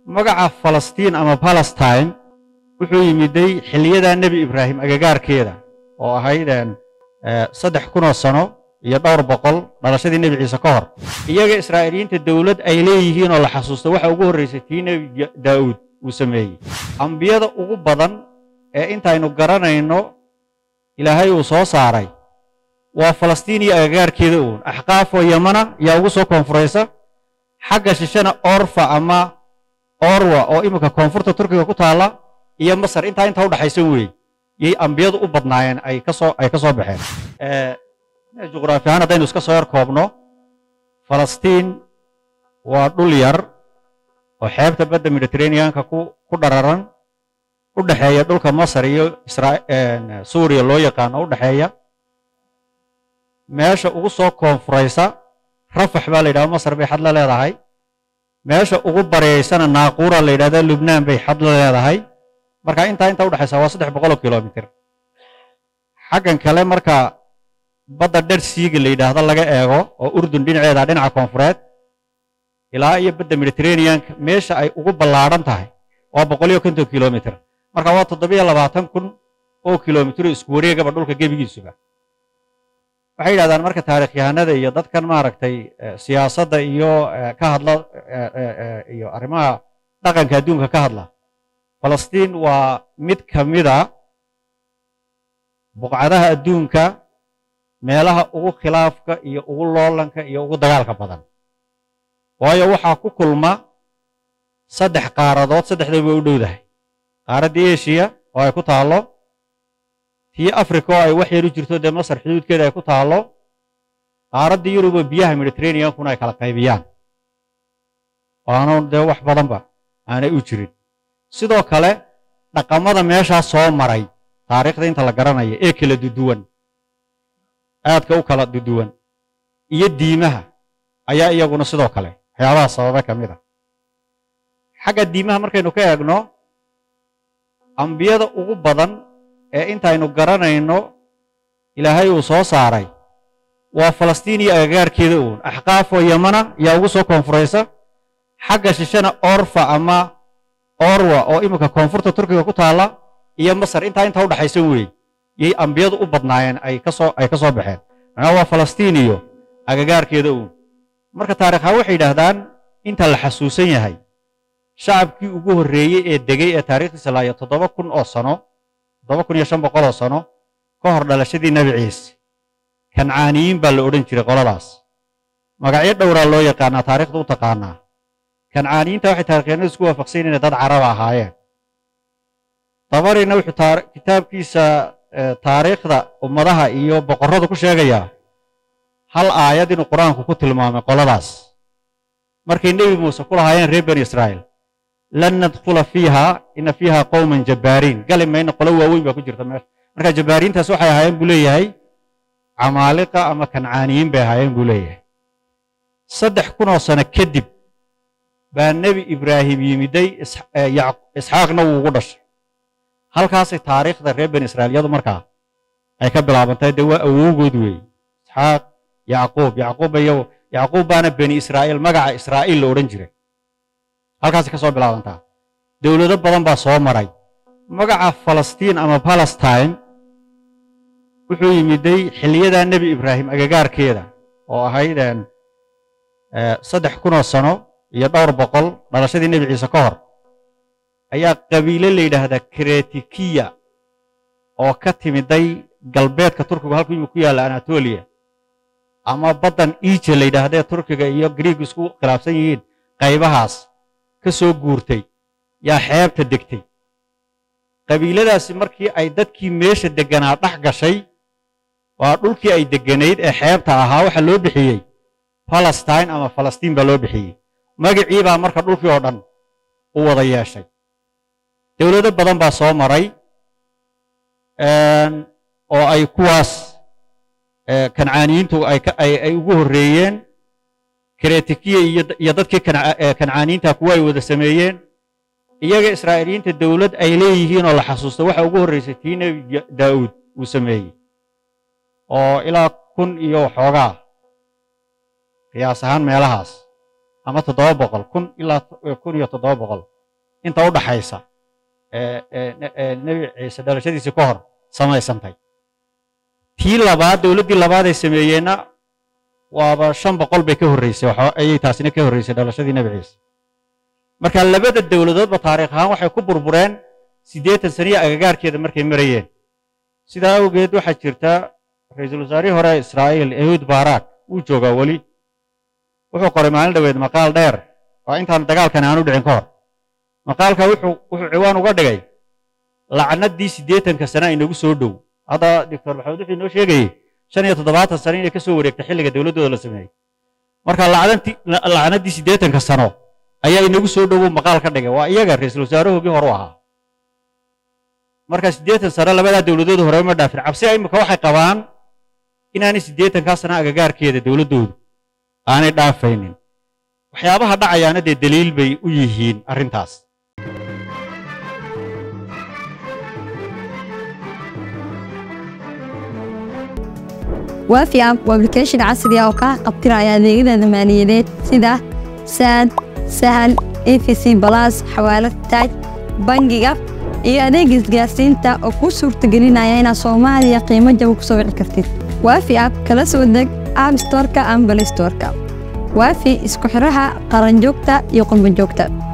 magaca falastiin ama palestine wuxuu yimiday xiliyadaa nebi ibraahim agagaarkeeda oo ahayd saddex kunoo sano iyo dhowr boqol dhalashadii nebi ciise ka hor iyaga israa'iiliyiinta dowlad ay leeyihiin oo la xasuusto waxa ugu horraysay tii nebi daa'uud uu sameeyey ambiyada ugu badan ee intaynu garanayno ilaahay uu soo saaray waa falastiin iyo agagaarkeeda uun axqaafoo yamana yaa ugu soo koonfuraysa xagga shishana orfa ama orwa oo iminka koonfurta turkiga ku taalla iyo masar intaa intaa u dhaxaysan weeye yay ambiyadu u badnaayeen ay kasoo ay ka soo baxeen juqraafi ahaan haddaynu iska soo yar koobno falastiin waa dhul yar oo xeebta badda mediterraneanka ku ku dhararan u dhexeeya dhulka masar iyo suuriya loo yaqaano u dhexeeya meesha ugu soo koonfuraysa rafax baa la yidhahda masar bay xad la leedahay meesha ugu bareeysana naaquura la yidhahda lubnaan bay xad la leedahay marka intaa intaa udhexaysa waa saddex boqoloo kilomitir xaggan kale marka badda dher siiga la yidhaahdo laga eego oo urdun dhinaceeda dhinaca koonfureed ilaa iyo badda mediterraneanka meesha ay ugu ballaadhan tahay waa boqol iyo konton kilomitir marka waa toddobiyo labaatan kun oo kilomitiro isku wareegaba dhulka gebigiisuba waxay yidhahdaan marka taarikhyahanada iyo dadkan maaragtay siyaasadda iyo ka hadla iyo arrimaha dhaqanka adduunka ka hadla falastiin waa mid ka mida buqcadaha adduunka meelaha ugu khilaafka iyo ugu loolanka iyo ugu dagaalka badan waayo waxaa ku kulma saddex qaaradood saddexdaba way u dhowdahay qaaraddii eshiya oo ay ku taallo tii africa oo ay wax yar u jirto dee masar xuduudkeeda ay ku taallo qaaraddii yurub oo biyaha mediterraneankuna ay kala qaybiyaan waanu dee wax badanba aanay u jirin sidoo kale dhaqamada meeshaa soo maray taariikhda inta la garanaya ee kala duduwan aadka u kala duduwan iyo diimaha ayaa iyaguna sidoo kale waxyaabaha sababa ka mid a xagga diimaha markaynu ka eegno ambiyada ugu badan ee intaynu garanayno ilaahay uu soo saaray waa falastiin iyo agagaarkeeda uun axqaafoo yamana yaa ugu soo koonfuraysa xagga shishana orfa ama orwa oo iminka koonfurta turkiga ku taalla iyo masar intaa intaa u dhaxaysan weeye yay ambiyadu u badnaayeen ay kasoo ay ka soo baxeen macnaa waa falastiin iyo agagaarkeeda uun marka taarikhaan waxay yidhaahdaan inta la xasuusan yahay shacabkii ugu horreeyey ee degay ee taarikhdiisa laaya toddoba kun oo sano toddoba kun iyo shan boqol oo sano ka hor dhalashadii nebi ciise kancaaniyiin baa la odhan jiray qoladaas magacyo dhowraa loo yaqaanaa taarikhda u taqaanaa kancaaniyiinta waxay taarikhyaanadu isku waafaqsan inay dad caraba ahaayeen dabarina wuxuu kitaabkiisa taariikhda ummadaha iyo boqorrada ku sheegayaa hal aayad inuu qur-aanku ku tilmaamay qoladaas markay nebi muuse ku lahaayeen reer bani israa'iil lan nadkhula fiiha ina fiiha qowman jabbaariin gali mayna qolo waaweyn baa ku jirta meesha marka jabbaariintaas waxay ahaayeen buu leeyahay camaaliqa ama kancaaniyiin bay ahaayeen buu leeyahay saddex kunoo sano kadib baa nebi ibraahim yimiday isxaaqna wuu ugu dhashay halkaasay taariikhda reer bani israa'iilyadu markaa ay ka bilaabantay dee waa awowgood weeye isxaaq yacquub yacquub iyo yacquub baana bani israa'iil magaca israa'iil la odhan jiray halkaasay ka soo bilaabantaa dowlado badan baa soo maray magaca falastiin ama palestine wuxuu yimiday xiliyadaa nebi ibraahim agagaarkeeda oo ahayd saddex kunoo sano iyo dhowr boqol dhalashadii nebi ciise ka hor ayaa qabiile la yidhaahdaa kretikiya oo ka timiday galbeedka turkigu halku imi ku yaalla anatoliya ama baddan ije la yidhaahdee turkiga iyo griigu isku khilaafsan yihiin qaybahaas ka soo guurtay yaa xeebta degtay qabiiladaasi markii ay dadkii meesha degganaa dhex gashay waa dhulkii ay degganayd ee xeebta ahaa waxaa loo bixiyey palestine ama falastiin baa loo bixiyey magacii baa marka dhulkii oo dhan u wada yeeshay dowlado badan baa soo maray oo ay kuwaas kancaaniyiintu ay ugu horreeyeen kretikiya iyo dadkii kancaaniyiinta kuwa ay wada sameeyeen iyaga israa'iiliyiinta dowlad ay leeyihiin oo la xasuusto waxa ugu horraysay tii nebi daa'uud uu sameeyey oo ilaa kun iyo waxoogaa qiyaas ahaan meelahaas ama toddoba boqol kun ilaa kun iyo toddoba boqol inta u dhaxaysa nebi ciise dhalashadiisii ka hor samaysantay tii labaad dowladdii labaad ay sameeyeenna waaba shan boqol bay ka horreysay ayay taasina ka horreysay dhalashadii nebi ciise marka labada dowladoodba taariikh ahaan waxay ku burbureen siddeetan saniya agagaarkeeda markay marayeen sidaa awgeed waxaa jirta ra-iisul wasaarihii hore israa'iil ehud baaraak wuu joogaa weli wuxuu qoray maalin dhoweed maqaal dheer oo intaan dagaalkani aanu dhicin ka hor maqaalka wuxuu wuxuu ciwaan uga dhigay lacnaddii siddeetanka sane inagu soo dhow hadda doctor maxamed wuxuu inoo sheegayey shan iyo toddobaatan sano inay ka soo wareegtay xilliga dowladdooda la sameeyey marka lacnaddii siddeetanka sano ayaa inagu soo dhowuu maqaal ka dhigay waa iyaga ra-iisul wasaarahoogii hore u ahaa marka siddeetan sano labadaa dowladooda hore ma dhaafin cabsi imika waxay qabaan inaanay siddeetankaa sano agagaarkeeda dowladdoodu aanay dhaafaynin waxyaabaha dhacayaana dee daliil bay u yihiin arrintaas waafi app waa application casri ah oo kaa qabtiraya adeegyada maaliyadeed sida saad sahal efc balas xawaalad taaj bangiga iyo adeega isgaarsiinta oo kuu suurtagelinaya inaad soomaaliya qiimo jaba ku soo wici kartid waafi app kala soo deg app storka ama balistorka waafi isku xiraha qaranjoogta iyo qurbanjoogta